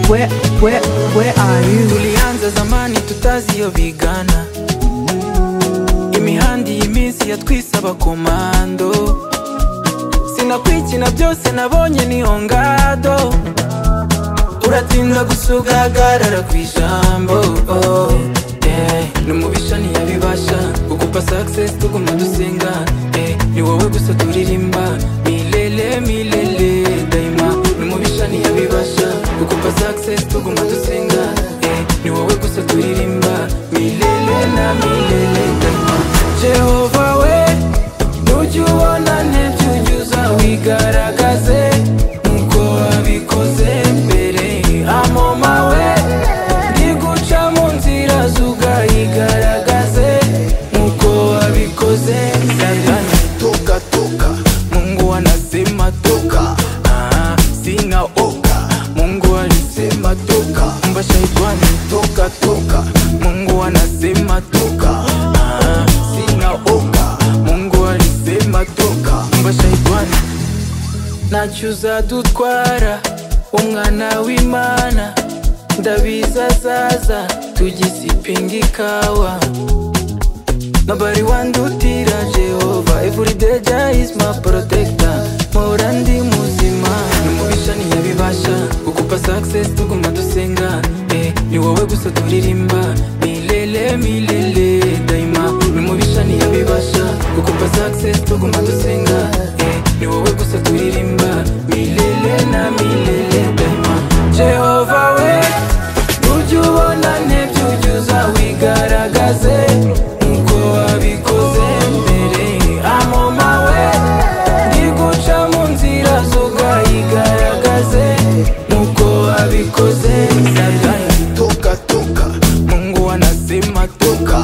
where, where, where are you? tulianza zamani tutaziyobigana imihanda iyi minsi yatwisaba komando sinakwikina byose nabonye ni ongado uratinda gusugagarara ku ijambo oh, yeah. numubisha ntiyabibasha kukupa success tuguma dusenga eh, ni wowe gusa turirimba milele milele daima numubisha ntiyabibasha kukupa success tuguma dusenga eh, ni wowe gusa turirimba milele na milele daima jehova we nujya ubonane byujyuza wigaragaze nkuko wabikoze mbere amoma we niguca mu nzira zugayigaragaze nkuko wabikoze satani toka toka mungu anasema toka ah, sina oka mungu alisema toka mba shaitani toka toka mungu anasema toka ah, sina oka mungu alisema toka mba shaitani nacyuza dutwara umwana w'imana ndabiza zaza tugisipinga ikawa Nobody want to tira Jehovah Every day Jah is my protector Mora ndi muzima Numubisha ntiyabibasha Kukupa success tuguma dusenga eh, Ni wowe gusa turirimba Milele milele daima Numubisha ntiyabibasha Kukupa success tuguma dusenga eh, Ni wowe gusa turirimba Milele na milele daima Jehovah we ujye ubonane byujyuza wigaragaze nkuko wabikoze mbere amoma we ntiguca mu nzira zugayigaragaze nkuko wabikoze satani toka toka mungu anasema toka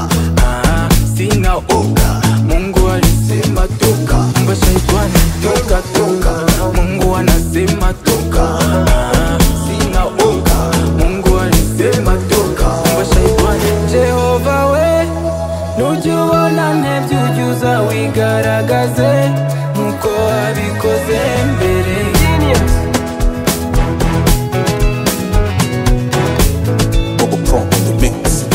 ah, sina oga mungu alisema toka mba shaitani toka toka mungu anasema toka ah, sina oga mungu alisema toka mba shaitani jehova we nujya ubonane byujyuza wigaragaze nkuko wabikoze mbere Bubba Pump on the mix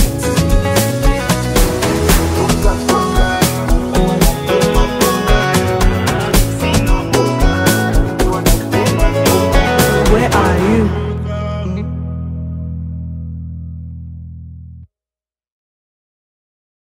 Where are you?